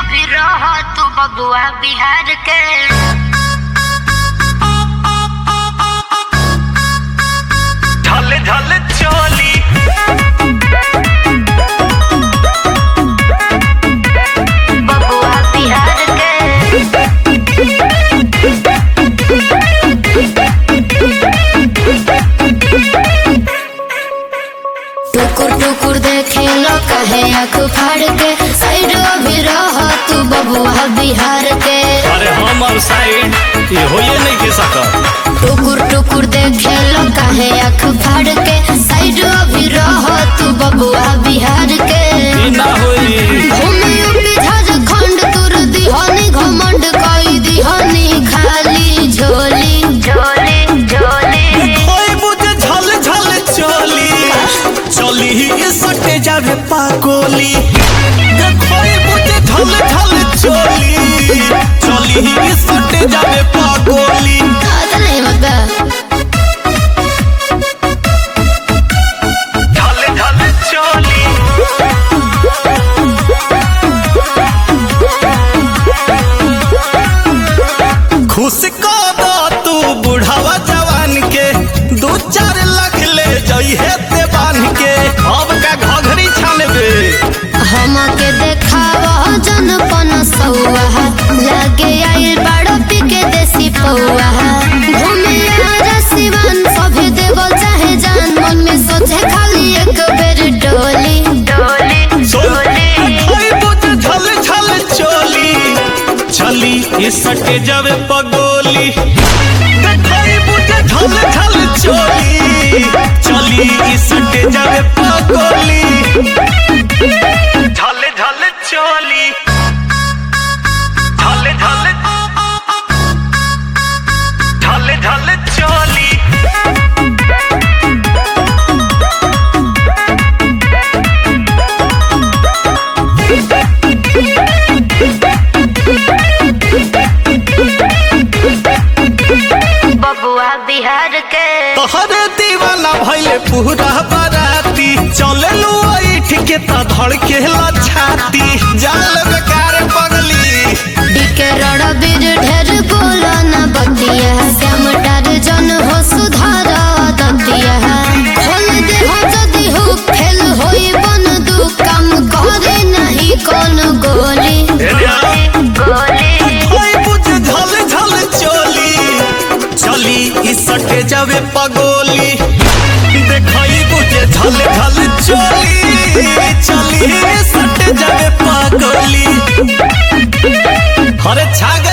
अभी रह तू बबुआ बिहार के ढल ढल चोली बबुआ बिहार के टुकुर टुकुर देखे लो कहे आँख फाड़ के साइड अभी रह तू बबुआ बिहार के अरे हमर साइड ये होइए नहीं के सकत टुकुर टुकुर देखे लो कहे आँख फाड़ के साइड अभी रह तू बबुआ बिहार के ई ना होई घूमे अपने झारखंड तुर दिहानी घमंड कई दिहानी खाली झोली झोली झोली कोई बुझ झल झल चोली चली ही सटे जावे पाकोली कोई बुझ झल झल चोली चली ही सटे जावे पाकोली आता नहीं मत ढल ढल चोली खुश को दो तू बुढ़ावा जवान के दू चार लाख ले जइहे ते बांध के अब का घघरी छानबे हमके देखावा जनपन सौआ लागे आई बड़ो पिके देसी पौआ घूमे आरा सिवान सभी देवल चाहे जान मन में सोचे खाली एक बेर डोली डोली सोली कोई बुझ झल झल चोली चली इस सटे जावे पगोली कोई बुझ झल झल चोली चली इस सटे जावे पगोली झल झल चोली झल झल झल झल चोली बबुआ बिहार के तोहरे दीवाना भइले पूरा बराती चले लो ऐठ के त धड़के ला छाती जाल बेकार पगली डीके रड़ा बीर ढेर बोला न बतिया श्याम डार जन हो सुधार दतिया खोल दे हो जदी हो फेल होई बन दू काम करे नहीं कौन गोली गोली कोई बुझ झल झल चोली चली ई सटे जावे पगोली देखई बुझे झल झल चोली चली ई सटे जावे पगोली अरे छागे